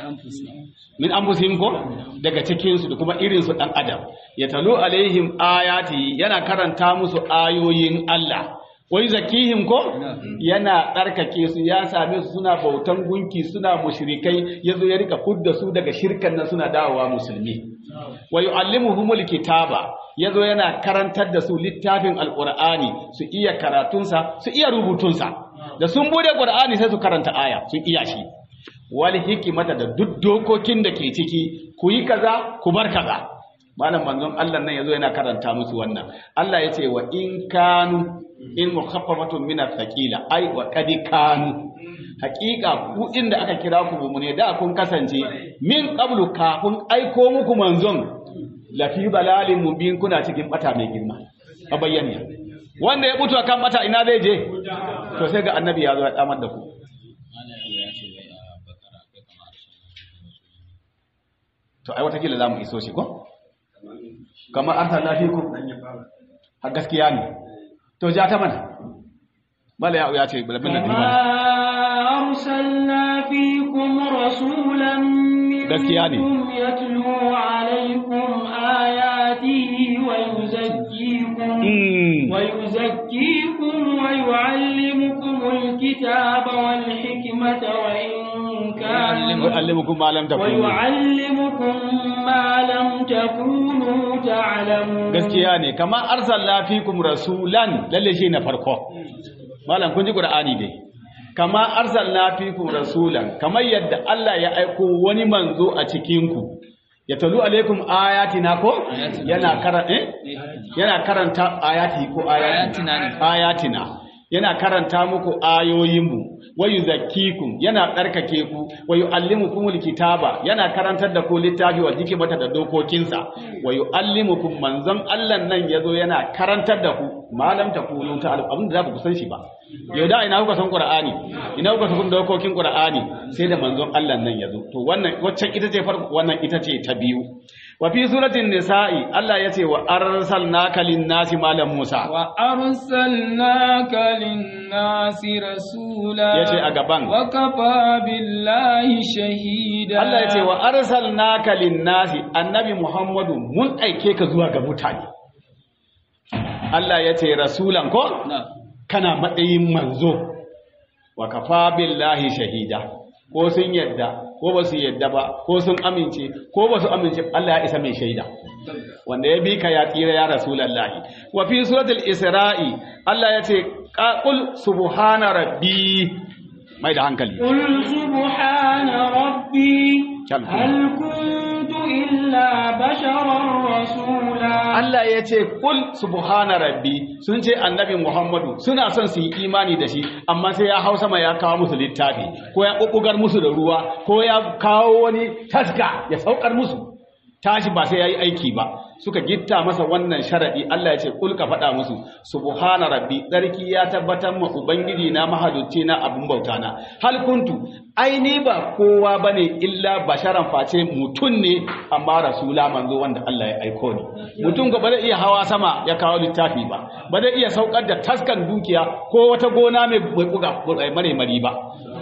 min anfusihim ko daga cikin su da kuma irin su dan adam ya talu alaihim ayati yana karanta musu ayoyin Allah wai zakihim ko yana tsarkake su ya same su suna bautan gunki suna mushrikai yazo ya rika fudda su daga shirkan nan suna dawowa musulmi wa yu'allimuhumul kitaba yazo yana karantar da su littafin alqur'ani su iya karatunsa su iya rubutunsa da sun bude qur'ani sai su karanta aya sun iya shi wal hikimata da duk dokokin da ke ciki ku yi kaza ku bar kaza malam manzon Allah nan yazo yana karanta musu wannan Allah ya ce wa in kanu in mukhaffafatun min athqila ai wa qad kanu haqiqa ku inda aka kira ku mu ne da kun kasance min qablu kafin aiko muku manzon lafi balalin mubin kuna cikin bata mai girma a bayyana wanda ya mutu akan bata ina zai je to sai ga annabi ya zo ya damar da ku to ai watakila za mu iso shi ko kamar an tana fi ku a gaskiya ne to ja ta mana bala ya ya ce bulabin da dimana أرسلنا فيكم رسولا gaskiya ne منكم يتلو عليكم آياته ويزكيكم Mm. ويزكيكم ويعلمكم الكتاب والحكمة وإن كان ويعلمكم ما لم تكونوا ويعلمكم ما لم تكونوا تعلمون gaskiya ne kamar arsalna fikum rasulan lalle shi na farko malam kun ji qur'ani dai kama arsalna fikum rasulan kamar yadda Allah ya aiko wani manzo a cikin ku ya talu alaikum ayatina ko yana karanta eh? yana karanta ayati ko ayati Ayatina ne. ayatina yana karanta muku ayoyinmu wa yuzakkikum yana tsarkake ku wa yuallimukumul kitaba yana karantar da ku littafi wa hikimata da dokokinsa wa yuallimukum manzon Allah nan yazo yana karantar da ku malam takunu ta abin da za ku san shi ba yau da ina kuka san qur'ani ina kuka san dokokin qur'ani sai da manzon Allah nan yazo to wannan waccan ita ce farko wannan ita ce ta biyu wa fi suratin nisa'i Allah yace wa arsalnaka lin-nasi malam Musa وأرسلناك للناس رسولا yace a gaban وكفى بالله شهيدا Allah ya ce wa arsalnaka lin-nasi annabi Muhammadu mun aike ka zuwa ga mutane Allah ya ce rasulan ko نعم. kana matsayin manzo wa kafa billahi shahida ko sun yadda ko ba su yadda ba ko sun amince ko ba su amince Allah ya isa mai shaida wanda ya bi ka ya tsira ya rasulallahi wa fi suratul isra'i Allah ya ce qul subhana rabbi mai da hankali قل سبحان ربي كم. هل كنت إلا بشرا رسولا Allah ya ce kul subhana rabbi sun ce annabi Muhammadu suna son su yi imani da shi amma sai ya hau sama ya kawo musu littafi ko ya ƙuƙugar musu da ruwa ko ya kawo wani taska ya saukar musu tashi ba sai ya yi aiki ba suka gitta masa wannan sharadi Allah ya ce kul ka faɗa musu subhana rabbi tsarki ya tabbatar ma ubangiji na mahalicci na abin bauta na hal kuntu ai ni ba kowa bane illa basharan face mutum ne amma rasula manzo wanda Allah ya aiko ni mutum ga ba zai iya hawa sama ya kawo littafi ba ba zai iya saukar da taskan dukiya ko wata gona mai buga mare mari ba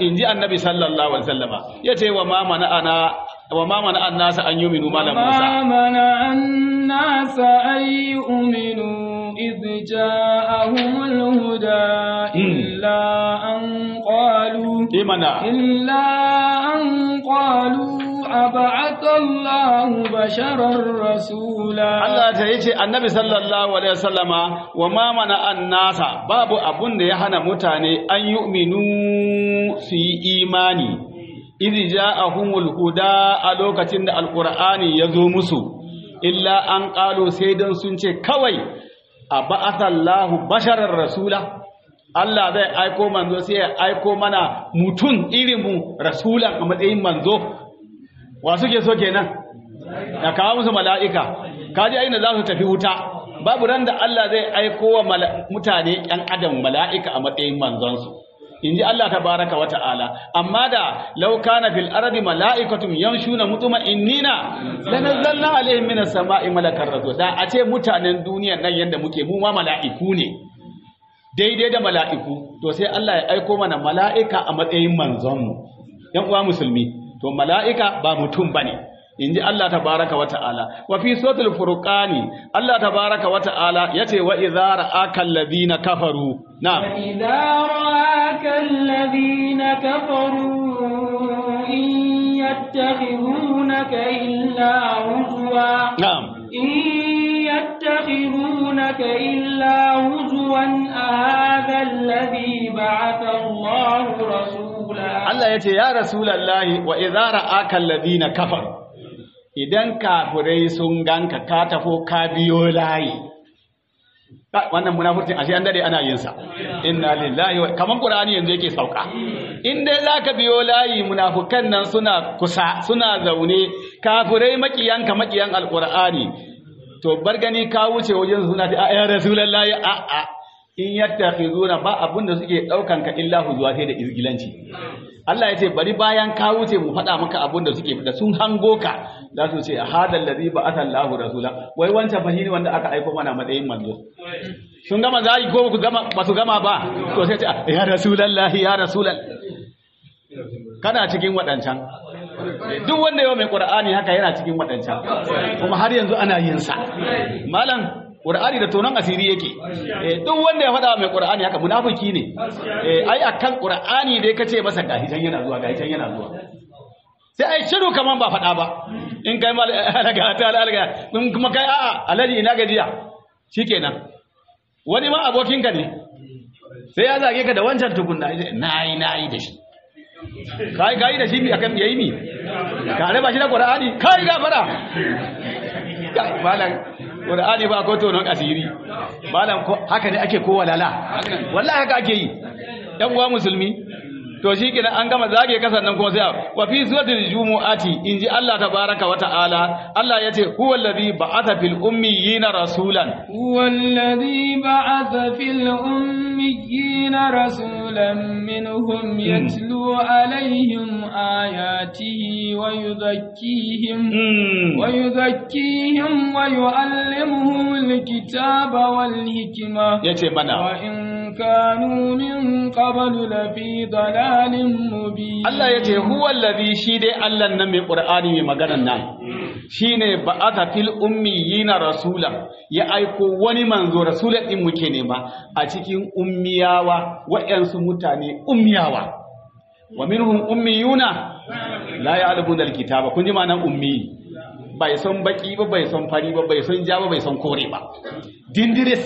inji annabi sallallahu alaihi wasallama yace wa ma mana ana wa ma mana annasa an yuminu malam Musa وما منع الناس أن يؤمنوا إذ جاءهم الهدى إلا أن قالوا imana إلا أن قالوا أبعث الله بشرا رسولا Allah ta yace annabi sallallahu alaihi wasallama wa ma mana annasa babu abun da ya hana mutane an yu'minu su yi imani idh ja'ahumul huda a lokacin da alqur'ani ya zo musu illa an qalu sai dan sun ce kawai a ba'athallahu basharar rasula Allah zai aiko manzo sai ya aiko mana mutum irin mu rasulan a matsayin manzo wa suke so kenan ya kawo musu mala'ika kaji aina za su tafi wuta babu ran da Allah zai aiko wa mala- mutane ‘yan adam mala'ika a matsayin manzonsu in ji Allah tabaraka wa ta'ala amma da lauka na fil arabi mala'ikatun yamshuna mutuma innina lanazzalna alaihim minas sama'i malakar rasul da a ce mutanen duniyan nan yanda muke mu ma mala'iku ne daidai da mala'iku to sai Allah ya aiko mana mala'ika a matsayin manzonmu ‘yan uwa musulmi to mala'ika ba mutum ba ne in ji Allah tabaraka wa ta'ala wa fi sotul furqani Allah tabaraka wa ta'ala ya ce wa izara akan labina kafaru na وإذا رآك الذين كفروا إن يتخذونك إلا هزوا na'am إن يتخذونك إلا هزوا أهذا الذي بعث الله رسولا Allah ya ce ya rasulallahi wa izara akan labina kafaru idan kafirai sun ganka ka tafo ka biyo layi Ka- wannan munafurcin ashe an dade ana yin sa inna lillahi wa kaman qur'ani yanzu yake sauka in dai zaka biyo layi munafukan nan suna kusa suna zaune kafirai makiyanka makiyan alqur'ani to bar gani ka wuce wajen suna ta ya rasulullahi a a in yattakhizuna ba abun da suke daukan ka illa huzuwa sai da izgilanci Allah ya ce bari bayan ka wuce mu faɗa maka abun da suke da sun hango ka za su ce hadal ladhi ba'atha Allahu rasula wai wancan fa shine wanda aka aiko mana matsayin manzo sun gama zai ko ku gama ba su gama ba to sai ce ya rasulullahi ya rasulal kana cikin waɗancan duk wanda yau mai qur'ani haka yana cikin waɗancan kuma har yanzu ana yin sa malam qur'ani da tonon asiri yake eh duk wanda ya faɗa mai qur'ani haka munafiki ne eh ai akan qur'ani dai kace masa gahi can yana zuwa gahi can yana zuwa sai ai shiru kaman ba faɗa ba in kai mal alaga ta alaga in kuma kai a'a alaji ina gajiya shikenan wani ma abokinka ne sai ya zage ka da wancan tukunna nayi nayi da shi kai kai da shi mi akan yayi mi ka raba shi da qur'ani kai gafara kai malam qur'ani ba ko tonon asiri malam ko haka ne ake ko walala wallahi haka ake yi dan uwa musulmi to shi kenan an gama zage kasan nan kuma sai wa fi suratul jumu'ati inji Allah tabaraka wa ta'ala Allah yace huwa allazi ba'atha fil ummiyina rasulan هو الذي بعث في الأميين رسولا منهم يتلو عليهم آياته ويزكيهم ويزكيهم ويعلمهم الكتاب والحكمة yace mana وإن كانوا من قبل لفي ضلال مبين Allah yace huwa allazi shi dai Allah nan mai Qur'ani mai maganan nan shine ba'atha fil ummiyina rasulan ya aiko wani manzo rasulan din muke nema a cikin ummiyawa waɗansu mutane ummiyawa wa minhum ummiyuna la ya'lamuna alkitaba kun ji ma'anar ummi bai san baki ba bai san fari ba bai san ja ba bai san kore ba dindiris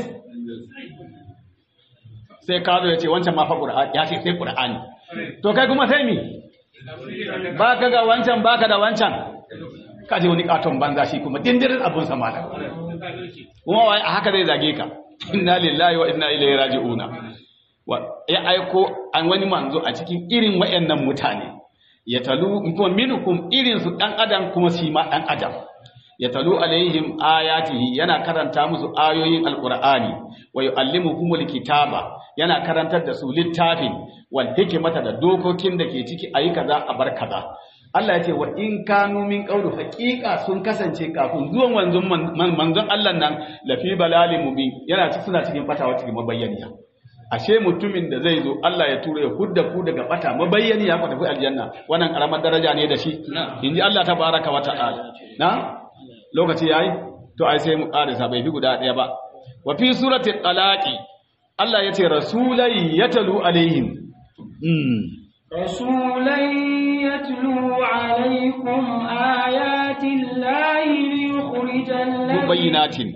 sai ka zo ya ce wancan ma fa qur'ani ya ce sai qur'ani to kai kuma sai mi ba ka ga wancan ba ka da wancan ka je wani katon banza shi kuma dindirin abun sa malam kuma wai a haka zai zage ka inna lillahi wa inna ilaihi raji'una wa ya aiko an wani manzo a cikin irin wayannan mutane ya talu kuma minkum irin su dan adam kuma shi ma dan adam ya talu alaihim ayatihi yana karanta musu ayoyin alqur'ani wa yuallimuhumul kitaba yana karantar da su littafin wal hikmata da dokokin da ke ciki ayi kaza a bar kaza Allah ya ce wa in kanu min qawlu haqiqa sun kasance kafin zuwan manzon manzon Allah nan lafi balalin mubin yana ci suna cikin fatawa cikin mabayyaniya ashe mutumin da zai zo Allah ya tura ya hudda ku daga bata mabayyani ya ku tafi aljanna wannan karamar daraja ne da shi inji Allah tabaraka wa ta'ala na lokaci yayi to ai sai mu karisa bai fi guda daya ba wa fi surati talaqi Allah yace rasulai yatalu alaihim mm. رسولا يتلو عليكم آيات الله ليخرج الذين mubayyinatin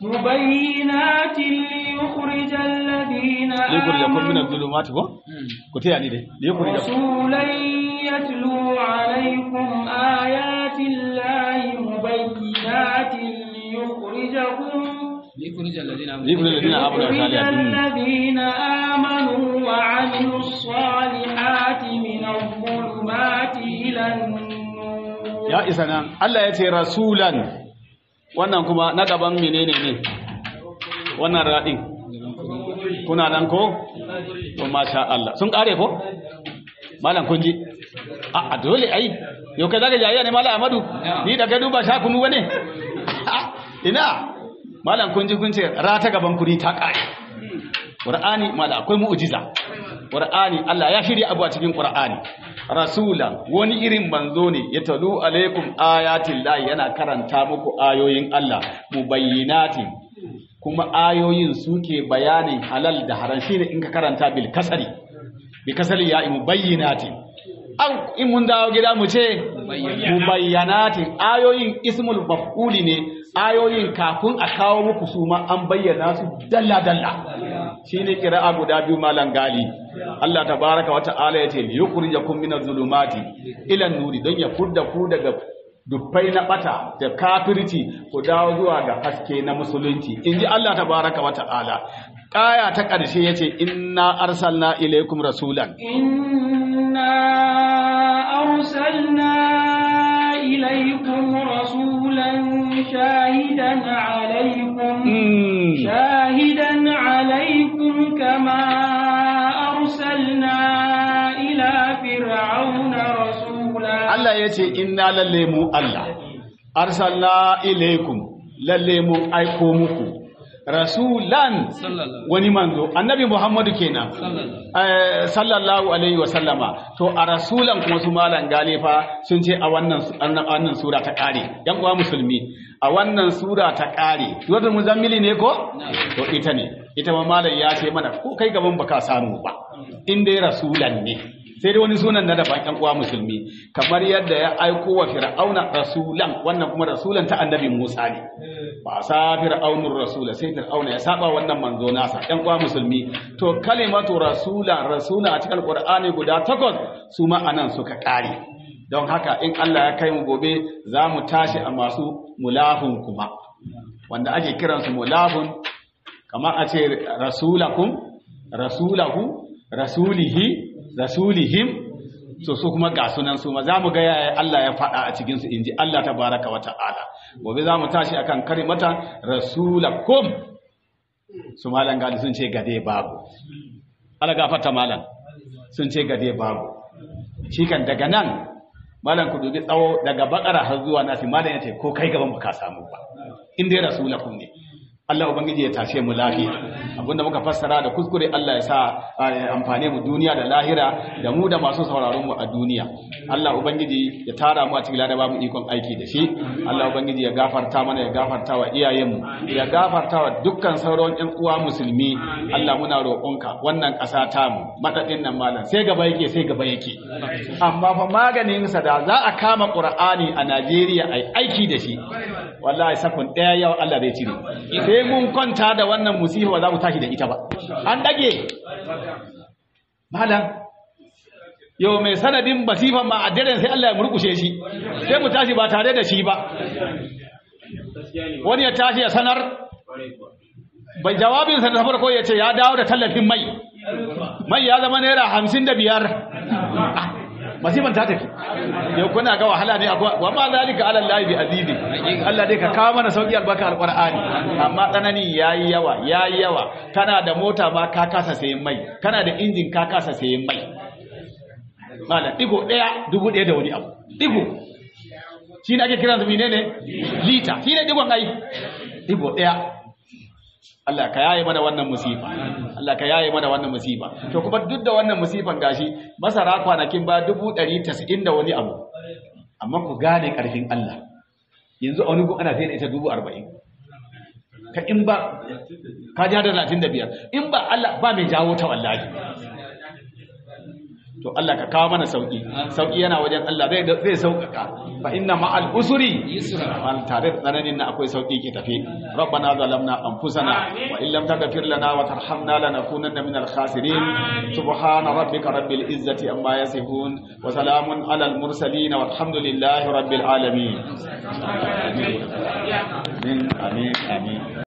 مبينات ليخرج الذين liyukhrijakum min آمنوا adh-dhulumati ko ku taya ni dai liyukhrijakum رسولا يتلو عليكم آيات الله مبينات ليخرجكم ليخرج الذين آمنوا liyukhrijakum alladhina amanu wa ليخرج salihati الذين آمنوا وعملوا الصالحات من الظلمات إلى النور ya isa nan Allah ya ce rasulan wannan kuma na gaban menene ne wannan radin kuna nan ko to masha Allah sun kare ko malam kun ji a a dole ai yau kai zaka jayya ne malam Ahmadu ni da kai duba sha kunu wane ina malam kun ji kun ce ra ta gaban kuri ta kare Qur'ani malam akwai mu'jiza Qur'ani Allah ya shirya abu a cikin Qur'ani rasulan wani irin manzo ne ya talu alaikum ayatin lahi yana karanta muku ayoyin Allah mubayyinatin kuma ayoyin suke bayanin halal da haram shine in ka karanta bil kasari bi kasari ya mubayyinatin au in mun dawo gida mu ce mubayyanatin ayoyin ismul maf'uli ne ayoyin kafin a kawo muku su ma an bayyana su dalla dalla shine qira'a guda biyu malan gali Allah tabaraka wa ta'ala yace yukhrijakum minaz zulumati ila nuri don ya fudda ku daga dubbai na bata da kafirci ku dawo zuwa ga haske na musulunci inji Allah tabaraka wa ta'ala kaya ta ƙarshe yace inna arsalna ilaykum rasulan إنا أرسلنا إليكم رسولا شاهدا عليكم Mm. شاهدا عليكم كما أرسلنا إلى فرعون رسولا Allah ya ce inna lalle mu Allah arsalna ilaikum lalle mu aiko muku rasulan sallallahu wani manzo annabi Muhammadu kenan sallallahu Eh, sallallahu alaihi wa sallama to a rasulan kuma su malan galifa sun ce a wannan su- annan- wannan sura ta kare yan uwa musulmi a wannan sura ta kare suratul muzammili ne ko to ita ne ita ma malam ya ce mana ko kai gaban baka samu ba in dai rasulan ne sai dai wani sunan na daban yan uwa musulmi kamar yadda ya aiko wa fir'auna rasulan wannan kuma rasulan ta annabi Musa ne ba sa fir'aunur rasula sai fir'auna ya saba wannan manzo nasa yan uwa musulmi to kalimatu rasula rasula a cikin alqur'ani guda takwas su ma anan suka kare don haka in Allah ya kai mu gobe za mu tashi a masu mulahun kuma wanda ake kiransu mulahun kamar a ce rasulakum rasulahu rasulihi rasulihim so su kuma ga sunan su ma zamu ga yaya Allah ya faɗa a cikin su inji Allah tabaraka wa ta'ala gobe zamu tashi akan kalimata rasulakum su malan gali sun ce gade babu Allah gafarta malan sun ce gade babu shi kan daga nan malan ku dubi tsawo daga bakara har zuwa nasi malan yace ko kai gaban baka samu ba in dai rasulakum ne Allah ubangiji ya tashe mu lafiya abinda muka fassara da kuskure Allah ya sa ya amfane mu duniya da lahira da mu da masu sauraron mu a duniya Allah ubangiji ya tara mu a cikin ladaba mu ikon aiki da shi Allah ubangiji ya gafarta mana ya gafarta wa iyayenmu ya gafarta wa dukkan sauran ƴan uwa musulmi Allah muna roƙonka wannan ƙasa ta mu madadin nan malam sai gaba yake sai gaba yake amma fa maganin sa da za a kama Qur'ani a Najeriya ai aiki da shi wallahi sakon ɗaya yau Allah zai cire sai mun kwanta da wannan musiba ba za mu tashi da ita ba an dage malam yau mai sanadin basifan ma a daren sai Allah ya murkushe shi sai mu tashi ba tare da shi ba wani ya tashi ya sanar bai jawabinsa da farko ya ce ya dawo da tallafin mai mai ya zama naira hamsin da biyar masifan ta tafi yau kuna ga wahala ne akwai wa ma zalika ala Allah bi azizi Allah dai ka kawo mana sauki albarka alqur'ani amma tsanani yayi yawa yayi yawa kana da mota ma ka kasa sayen mai kana da injin ka kasa sayen mai malam digo daya dubu daya da wani abu digo shi ne ake kiran su menene lita shi ne digon ai digo daya Allah ka yaye mana wannan musifa Allah ka yaye mana wannan musifa to kuma duk da wannan musifan gashi masara kwanakin ba dubu ɗari tasa'in da wani abu amma ku gane ƙarfin Allah yanzu a wani gun ana sai da ita dubu arba'in ka in ba ka ji hada talatin da biyar in ba Allah ba mai jawo ta wallahi to Allah ka kawo mana sauki sauki yana wajen Allah zai zai sauƙaƙa fa inna ma'al usri yusra tare da tsananin na akwai sauki ke tafe rabbana zalamna anfusana wa in lam taghfir lana wa tarhamna lanakunanna minal khasirin subhana rabbika rabbil izzati amma yasifun wa salamun alal mursalin walhamdulillahi rabbil alamin amin amin amin